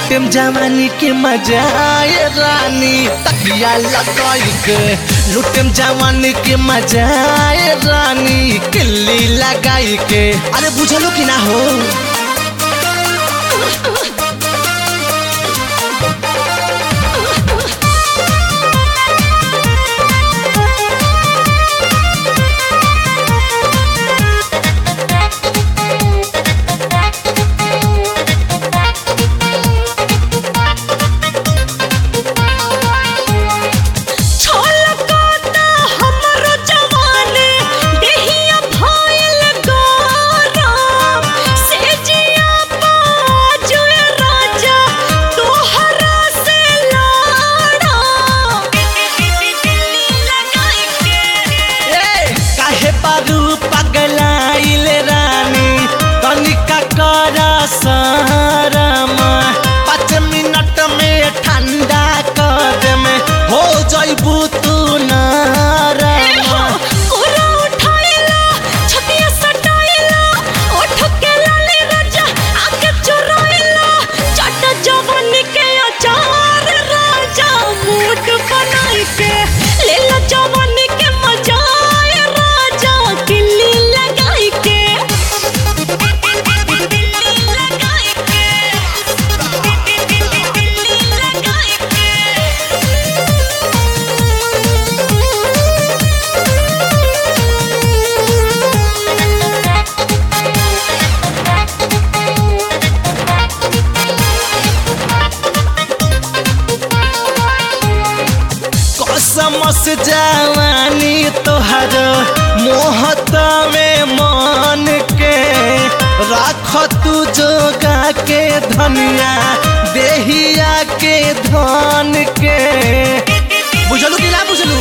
लुटेम जवानी के मजा आए रानी तकिया लगाई के लुटेम जवानी के मजा आए रानी किल्ली लगाई के अरे बुझलो कि ना हो छलकता हमरो जवानी देहिया भइल गरम सेजिया बाजुए राजा तोहरा से लड़म लगाई के ए, काहे पारू पगलाइल रानी तनिका कर सारमा पाँच मिनट में ठंडा कर में हो जइबू तू नारमा कोरा उठाइला छतिया सटाइला ओठ के लाले राजा आके चुराइला चट जवानी के अचार राजा मूड बनाई के ले लो जवानी के मजा आए राजा किल्ली लगाई के किल्ली लगाई के किल्ली लगाई के कसमस जवानी तोहर मोहत में मान के राख तू जोगा के धनिया देहिया के धन के बुझलू कि ना बुझलू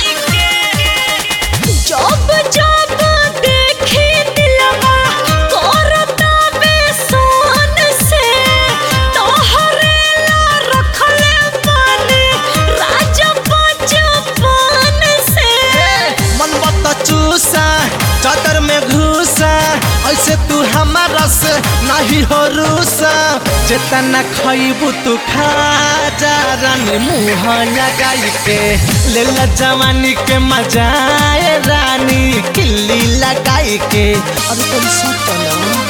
जब जब देखी दिलवा करता बेसन से तोहरे ला रखले बानी राजा बचपन से मन बत चूसा चादर में घुसा ऐसे तू हमारा से नहीं हो रूसा जितना खइबू तू खा जा रानी मुँह लगाई के ले ला जवानी के मजा आए रानी किल्ली लगाई के अरे तेरी सोच ना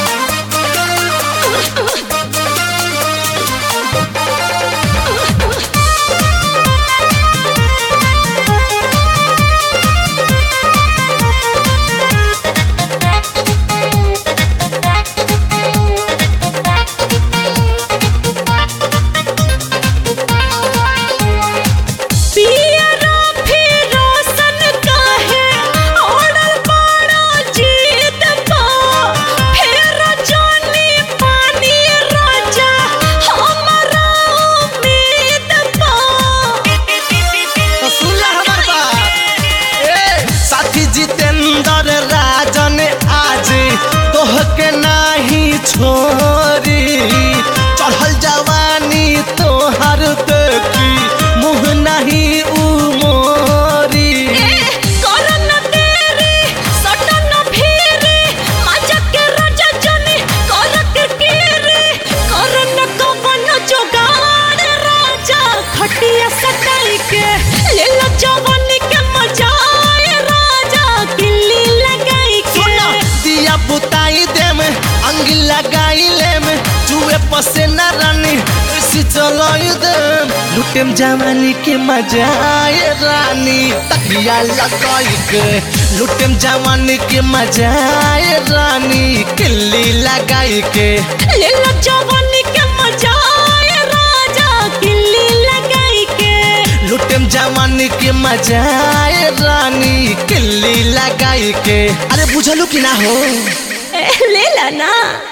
पियरा फिरोसन काहे ओढ़ल बड़ा जीत पा फेर जानी पानी राजा हमरा उम्मीद पा तो सुन ला हमार बात ए साथी जितेंद्र राजन आज तोह के नाही छोरी चढ़ल जवानी तोहर देखी मुँह नहीं उमोरी करन तेरी सटन फिरी मजा के राजा जनी कर के केरी करन कवन जोगाड़ राजा खटिया सटाई के ले लो जवानी के मजा आए राजा किल्ली लगाई के सुनो दिया बुताई देम अंगी लगाई लेम जुए पसे न रानी ऐसी चलाई देम लुटेम जवानी के मजा आए रानी तकिया लगाई के लुटेम जवानी के मजा आए रानी किल्ली लगाई के ले लो जवानी के मजा आए राजा किल्ली लगाई के लुटेम जवानी के मजा आए रानी किल्ली लगाई के अरे बुझलू कि ना हो ले ला ना